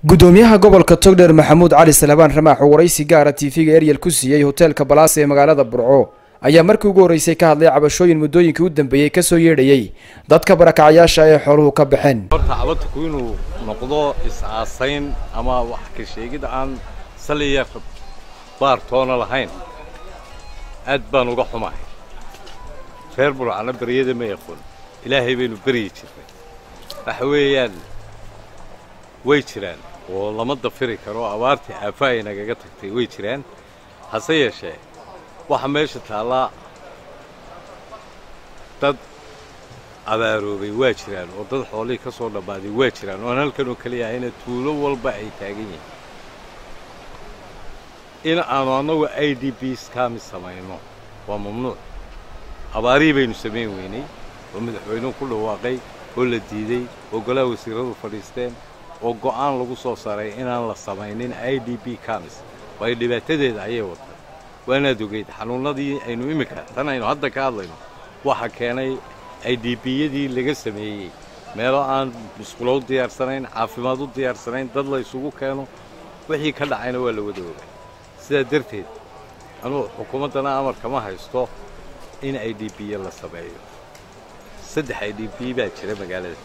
gudoomiyaha gobolka togdheer maxamuud cali salabaan ramaax oo waraysi gaara tv-ga eryel ku siiyey hoteelka balaas ee magaalada burco ayaa markii ugu horreysay ka hadlay cabashooyin muddooyinkii u dambeeyey kasoo yeedhayey dadka barakacayaasha ee xooluhu ka baxeen horta cabadku inuu noqdo is-aasayn ama wax ka sheegid aan saliya baartoona lahayn aad baan uga xumahay reer burcana beryada ma yaqoon ilaahay baynu beryi jirnay waxa weeyaan way jiraan oo lama dafiri karo abaartii aafa ay nagaga tagtay way jiraan hase yeeshee waxa meesha taallaa dad abaaroobay waa jiraan oo dad xoolihii ka soo dhammaaday waa jiraan oon halkan oo keliya ahayna tuulo walba ay taagan yihiin in aanu annagu i d b skami samayno waa mamnuuc abaarihii baynu samayn weynay oo madaxweynuhu ku dhawaaqay oo la diidey oo golaha wasiirradu fadhiisteen oo go'aan lagu soo saaray inaan la samaynin i d b kamis waayo dhibaatadeeda ayay wadtay waanaad ogeyd xanuunnadii aynu iminka tan aynu hadda ka hadlayno waxa keenay i d b-yadii laga sameeyey meelo aan musqulo u diyaarsanayn caafimaad u diyaarsanayn dad la isugu keeno wixii ka dhacayna waa la wada ogay sidaa darteed anugu xukuumaddana amar kama haysto in i d b-ya la sameeyo saddex i d b baa jira magaalada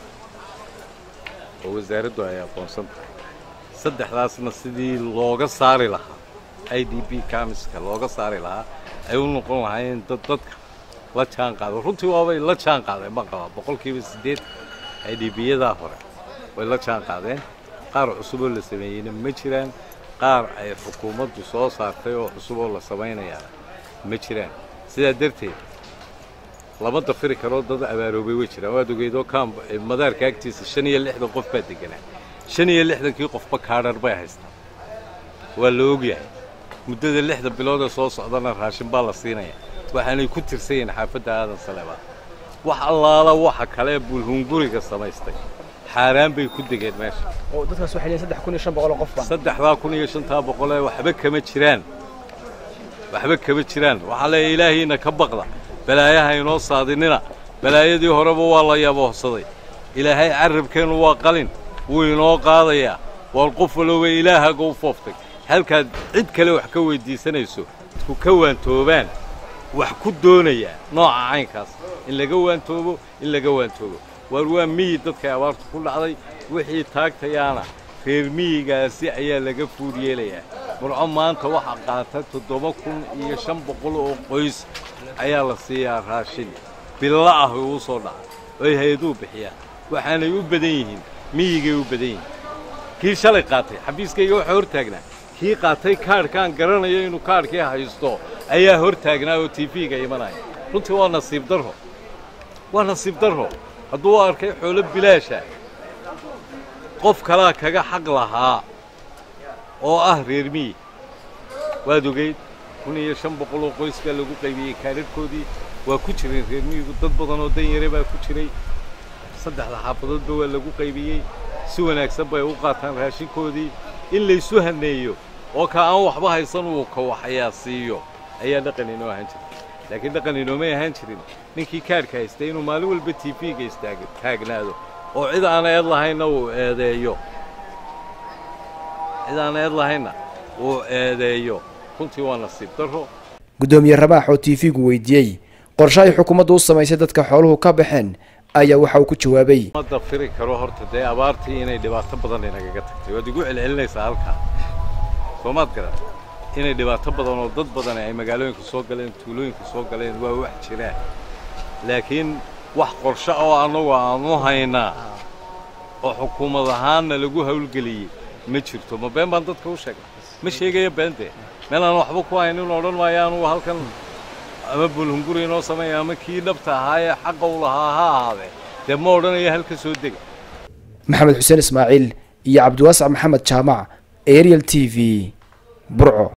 oo wasaaraddu ay aqoonsan tahay saddexdaasna sidii looga saari lahaa i d b kamiska looga saari lahaa ay u noqon lahaayeen dad dadka la jaan qaado runtii waabay la jaan qaadeen baan qabaa boqolkiiba siddeed i d b-yadaa hore way la jaan qaadeen qaar cusuboo la sameeyeyna ma jiraan qaar ay xukuumaddu soo saartay oo cusub oo la samaynayaa ma jiraan sidaa darteed lama dafiri karoo dad abaaroobay way jiraan waad ogeydoo kaam madaarka agtiisa shan iyo lixdan qof baa deganaa shan iyo lixdankii qofba kaadhar bay haystaan waa la ogyahay muddada lixda bilood ee soo socdana raashin baa la siinaya waxaanay ku tirsan yihiin xaafadda aadan saleebaan wax allaala waxa kale bulhunguriga samaystay xaaraan bay ku degeen meesha oo dadkaas waxay leeyihin saddex kun iyo shan boqol oo qof baan saddexdaa kun iyo shantaa boqolee waxba kama jiraan waxba kama jiraan waxaa leeya ilaahiina ka baqda balaayaha inoo saadinina balaayadii horeba waa la yaboohsaday ilaahay carrabkeennu waa qalin wuu inoo qaadayaa waar qof walooba ilaahaga u fooftay halkaad cid kale wax ka weyddiisanayso ku ka waantoobaan wax ku doonayaa nooca caynkaas in laga waantoobo in laga waantoobo waar waa miyi dadkay abaartu ku dhacday wixii taagtayaana reer miyigaasi ayaa laga fuud yeelayaa murco maanta waxaa qaata toddoba kun iyo shan boqol oo qoys ayaa la siiyaa raashin billa ah oo u soo dhaca oy hay-aduu bixiyaan waxaanay u badan yihiin miyigay u badan yihiin kii shalay qaatay xabiiskayga waxaa hor taagnaa kii qaatay kaadhkaan garanayo inuu kaadhkii haysto ayaa hor taagnaa oo tiifiga imanaya runtii waa nasiib darro waa nasiib darro hadduu arkay xoolo bilaasha qof kalaa kaga xaq lahaa oo ah reer miyi waad ogeyd kun iyo shan boqol oo qoys baa lagu qaybiyey kaadharhkoodii waa ku jireen reer miyigu dad badan oo dan yare baa ku jiray saddexda xaafadoodba waa lagu qaybiyey si wanaagsan bay u qaataan raashinkoodii in laysu haneeyo oo ka aan waxba haysan uu ka waxayaa siiyo ayaa dhaqan inoo ahaan jiray laakiin dhaqan inoomay ahaan jirin ninkii kaadhka haystay inuu maalin walba tiifiga istaagnaado oo cid aan eed lahaynna uu eedeeyo cid aan eed lahaynna uu eedeeyo runtii waa nasiib darro gudoomiye ramaax oo tv-gu weydiiyey qorshe ay xukuumaddu u samaysay dadka xooluhu ka baxeen ayaa waxa uu ku jawaabay ma dafiri karo horta dee abaartii inay dhibaato badan inagaga tagtay waad igu celcelinaysaa halkaa soomaad garan inay dhibaato badan oo dad badan ay magaalooyinka soo galeen tuulooyinka soo galeen waa wax jiraan laakiin wax qorshe oo annagu aanu haynaa oo xukuumad ahaanna lagu hawlgeliyey ma jirto ma been baan dadka u sheegay ma sheegaya beentee meel aan waxba ku haynin odhan maayo anugu halkan ama bulhunguri inoo sameeya ama kii dhabta ahaa ee xaqa u lahaa ha ahaadee dee ma odhanaya halka soo dega maxamed xuseen ismaaciil iyo cabdiwaasac maxamed jaamac ariel t v burco